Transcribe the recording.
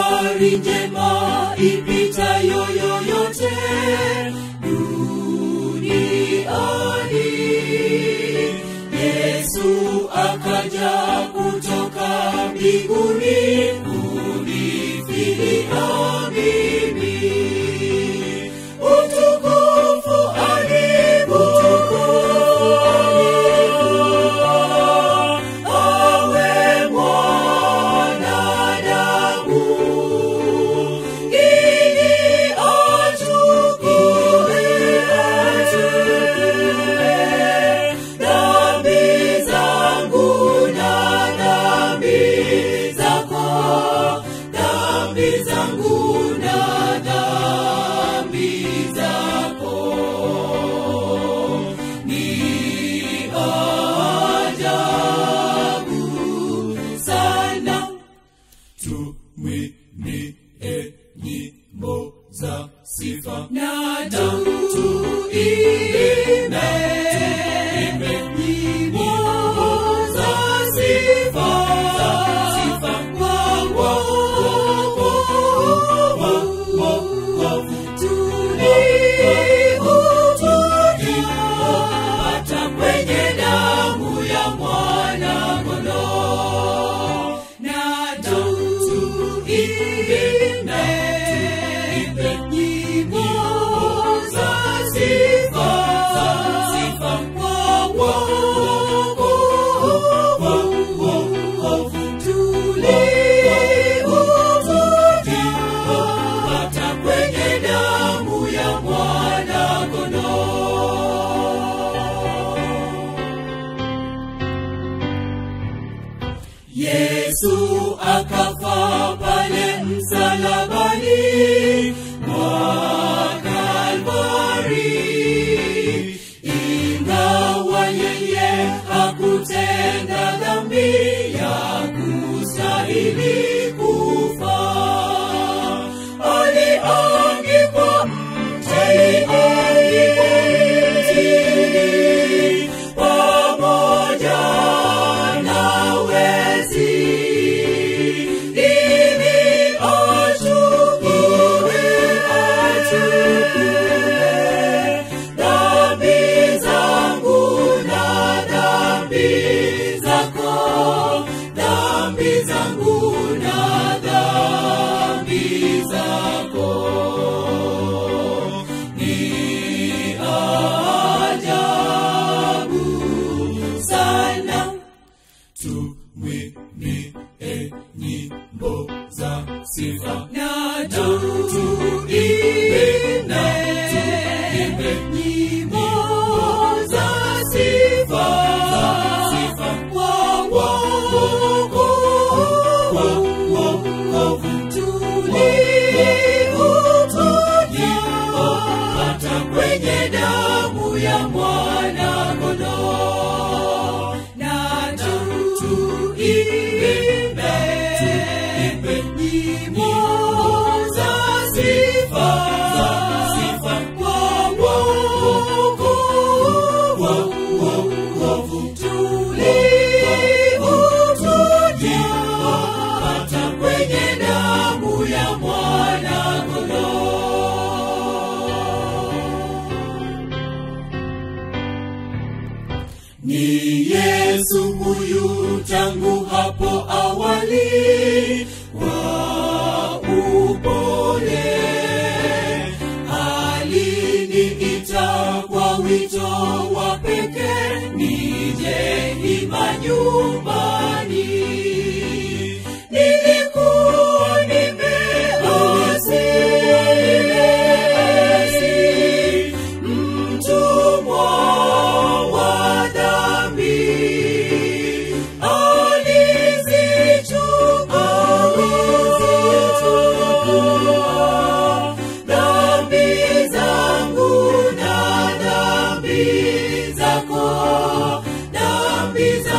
habari njema ipitayo yoyote duniani yesu akaja kutoka mbinguni kunifilia mimi utukufu alibutukufu awe mwanadamu ili achukue dhambi zangu na dhambi zako dhambi zangu na dhambi zako ni ajabu sana tumwimbie nyimbo za sifa na tuimbe nyimbo za sifa kwa wokovu tuliupata kwenye damu ya mwana kondoo na tuimbe nyimbo za sifa kwa wokovu tuliupata kwenye damu ya mwana kondoo Yesu akafa pale msalabani mwa Kalvari, ingawa yeye hakutenda dhambi ya kustahili kufa, aliangikwa mtini pamoja na wezi ili achukue achukue dhambi zangu na dhambi zako dhambi zangu na dhambi zako ni ajabu sana tumwimbie nyimbo za sifa na tuimbe na tuimbe nyimbo za sifa kwa wokovu tuliupata kwenye damu ya mwana kondoo na tuimbe nyimbo za sifa kwa wokovu tuliupata kwenye damu ya mwana kondoo ni Yesu huyu tangu hapo awali wa upole aliniita kwa wito wa pekee nije hima nyumbani nilikuwa nimeasi mtumwa wa dhambi alizichukua dhambi zangu na dhambi zako dhambi za